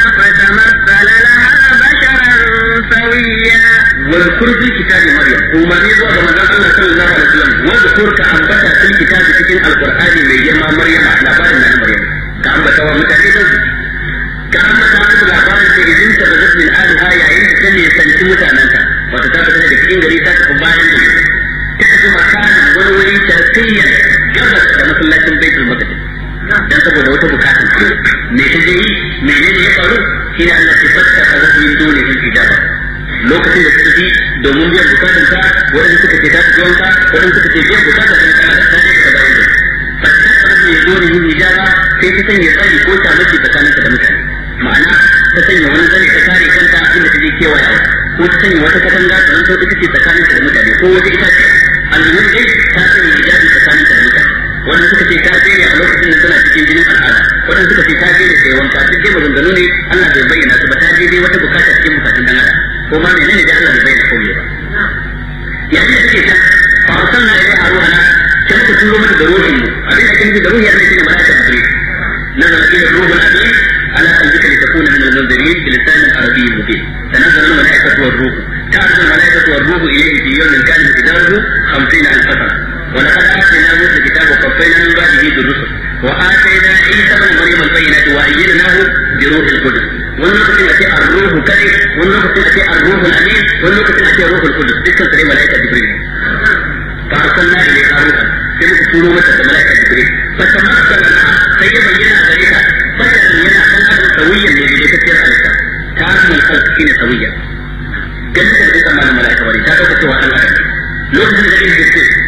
فتمثل لها بشرا سويا واذكر في كتاب مريم وما يزوى كما قال الله صلى الله عليه وسلم واذكر كأنبتا في الكتاب cikin القرآن mai girma Maryam labarin na Maryam ka ambata wa mutane da su ka ambata musu labarin da idan ta bazat min aliha yayin da ta ne sanci mutanenta wata ta fita daga cikin gari ta tafi bayan da ta tafi makanin wani wuri tarkiyyar gabas da masallacin baitul maqdis dan saboda wata bukatun me ta je yi menene ya faru shine Allah ya fatta ka zafi dole in ijaba lokacin da suka fi domin biyan bukatun ka wadanda suka ce ta fi wanka wadanda suka ce biyan bukatun ka kana da sani ka dawo da fatta ka zafi ya dole yin ijaba sai ta sanya tsari ko ta mace tsakaninka da mutane ma'ana ta sanya wani zane ta kare kanta inda ta je kewayawa ko ta sanya wata katanga ta zanto ita ce tsakaninka da mutane ko wata itace almuhim dai ta sanya hijabi tsakaninka da mutane wanda suka ce ta ne a lokacin da tana cikin jinin al'ada wanda suka ce ta ne sai wanka duk dai maganganu ne Allah bai bayyana su ba ta je dai wata bukata cikin bukatun dan adam ko ma menene da Allah bai bayyana komai ba yayin da suke ta fa arsalna ila haruna sai muka turo mata da ruhin mu abin da kake da ruhi Allah shine malaika jibril nazala ila ruhul amin على قلبك لتكون من المنذرين بلسان عربي مبين تنزل الملائكة والروح تعرض الملائكة والروح إليه في يوم كان مقداره خمسين ألف سنة ولقد آتينا موسى الكتاب وقفينا من بعده بالرسل وآتينا عيسى بن مريم البينات وأيدناه بروح القدس والنقطة التي الروح كذب والنقطة التي الروح الأمين والنقطة التي الروح القدس تلك تري ملائكة جبريل فأرسلنا إليها روحا تلك سورة ملائكة جبريل فتمثل لها سيبين ذلك بدل ينا خلقا سويا لذي كثير عليك تعرف الخلق حين سويا جنة الإنسان مع الملائكة ولي تعرف سوى الله lokacin da ake ce